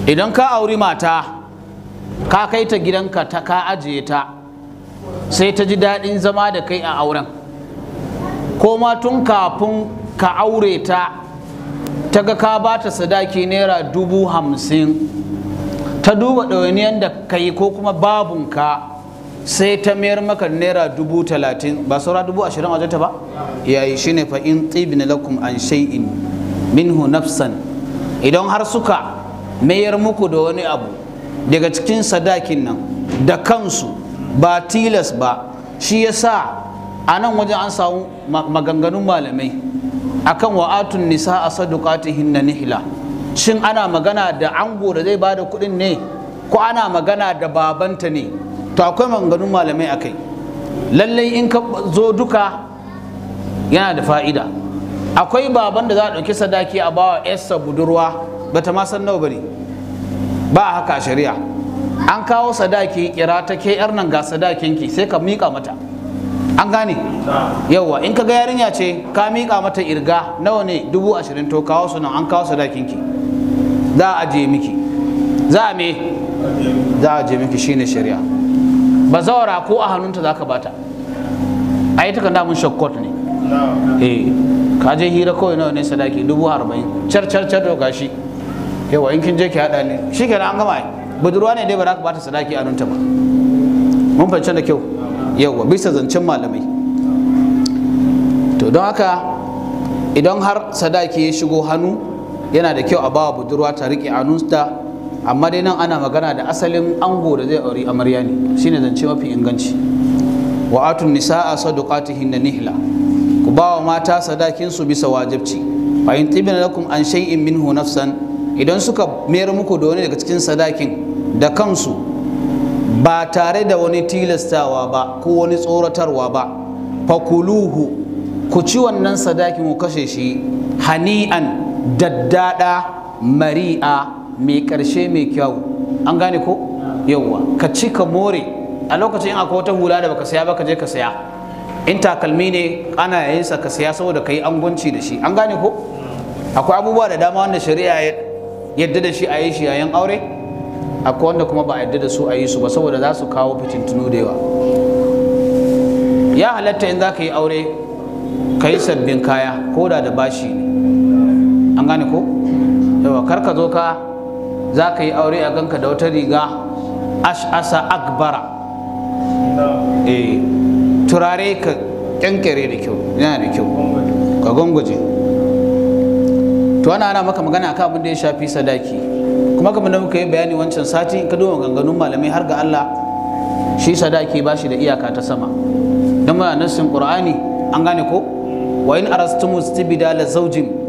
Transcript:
idan ka auri mata ka kai ta gidanka ta ka ajiye ta sai ta ji daɗin zama da kai a auren ko ma tun kafin ka aure ta ta ga ka ba ta sadaki naira dubu hamsin ta duba ɗawainiyar da ka yi ko kuma babunka sai ta mayar maka naira dubu talatin ba saura dubu ashirin a ta ba yayi shine fa in tibina lakum an shay'in minhu nafsan idan har suka mayar muku da wani abu daga cikin sadakin nan da kansu ba tilas ba shi yasa a nan wajen an samu maganganun malamai akan wa'atun nisa a sadukatihin na nihila shin ana magana da ango da zai bada kuɗin ne ko ana magana da babanta ne to akwai maganganun malamai akai lallai in ka zo duka yana da fa'ida akwai baban da za a ɗauki sadaki a bawa yarsa budurwa bata ma san nawa bane ba haka a shari'a an kawo sadaki kira ta ke yar nan ga sadakinki sai ka miƙa mata an gane yauwa in ka ga yarinya ce ka miƙa mata irga nawa ne dubu ashirin to kawo su nan an kawo sadakinki za a ajiye miki za a me za a ajiye miki shine shari'a ba zawara ko a hannunta za ka bata a yi takan mun shakkot ne eh ka je hira kawai nawa ne sadaki dubu arba'in car car car to gashi yawa in kin je ki haɗa ne shi kenan an gama budurwa ne dai ba za ka bata sadaki a hannunta ba mun fahimci da kyau yawa bisa zancen malamai to don haka idan har sadaki ya shigo hannu yana da kyau a bawa budurwa ta riƙe hannunta amma dai nan ana magana da asalin ango da zai auri amarya ne shine zance mafi inganci wa atun nisa'a sadaqatihin nihla ku bawa mata sadakin su bisa wajibci fa in tibna lakum an shay'in minhu nafsan idan suka mayar muku da wani daga cikin sadakin da kansu ba tare da wani tilastawa ba ko wani tsoratarwa ba fakuluhu ku ci wannan sadakin ku kashe shi hani'an daddada mari'a mai karshe mai kyau an gane ko yauwa ka ci ka more a lokacin in akwai wata hula da baka saya ba ka je ka saya in takalmi ne ana yayin sa ka saya saboda ka yi angonci da shi an gane ko akwai abubuwa da dama wanda shari'a yadda da shi a yi shi yayin aure akwai wanda kuma ba a yadda da su a yi su ba saboda za su kawo fitintunu da yawa ya halatta in za ka yi aure ka yi sabbin kaya ko da da bashi ne an gane ko yawa kar ka zo ka za ka yi aure a ganka da wata riga ash'asa akbara eh turare ka kyankere da kyau yana da kyau ka gwangwaje to ana ana maka magana akan abin da ya shafi sadaki kuma kamar da muka yi bayani wancan sati in ka duba maganganun malamai har ga Allah shi sadaki ba shi da iyaka ta sama don muna nassin qur'ani an gane ko wa in arastumu istibdala zawjin